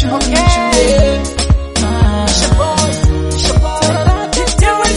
Okay. It's your boy. It's your boy.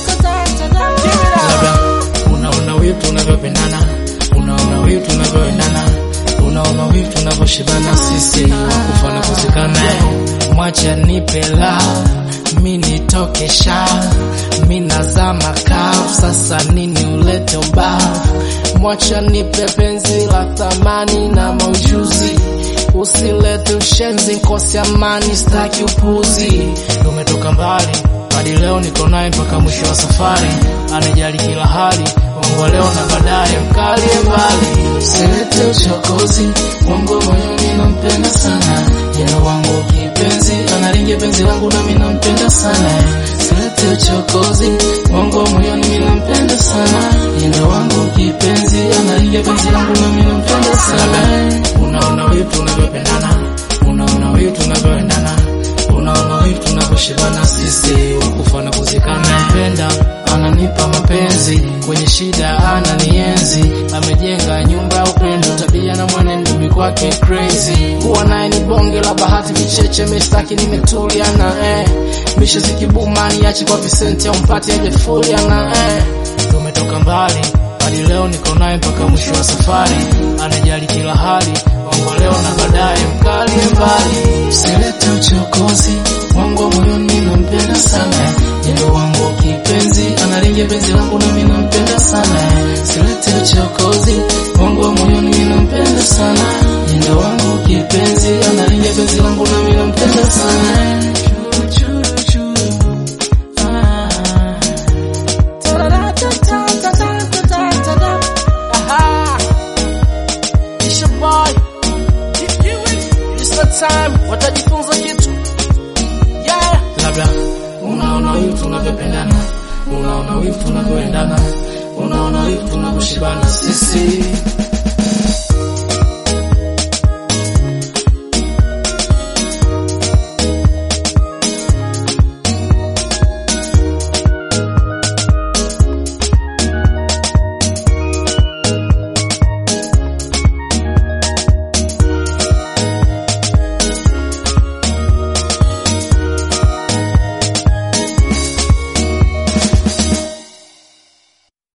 labda unaona wivu tunavyopendana unaona wivu tunavyoendana unaona wivu tunavyoshibana sisi kufana kuzikana mwacha nipela mi nitoke sha mi nazama kavu sasa nini ulete ubavu mwacha nipe penzi la thamani na maujuzi usilete ushenzi nkosi amani staki upuzi tumetoka mbali hadi leo niko naye mpaka mwisho wa safari anajali kila hali wangu wa leo na baadaye mkalie mbali usilete uchokozi wangu moyoni nampenda sana yeno wangu kipenzi analingia penzi langu nami nampenda sana usilete uchokozi wangu moyoni mimi nampenda sana yeno wangu kipenzi analingia penzi langu nami nampenda sana unaona wivu tunavyopendana unaona wivu tunavyoendana unaona wivu tunavyoshibana sisi wakufa na kuzikana penda ananipa mapenzi kwenye shida ananienzi amejenga nyumba ya upendo tabia na mwenendo mi kwake crazy kuwa naye ni bonge la bahati vicheche mistaki nimetulia na eh. misho zikibuma niache kwa visenti au mpati ajefulia na eh. tumetoka mbali hadi leo niko naye mpaka mwisho wa safari anajali kila hali wangu wa leo na baadaye mkalie mbali usilete uchokozi wangu wa moyoni nampenda sana yendo wangu kipenzi analingia penzi langu nami nampenda sana usilete uchokozi wangu wa moyoni mimi nampenda sana yendo wangu kipenzi analingia penzi langu nami nampenda sana Churu, churu, churu. Ah. Aha. It's your boy. It's the time. Watajifunza kitu. Yeah. labda unaona wivu tunavyopendana unaona wivu tunavyoendana unaona wivu tunavyoshibana sisi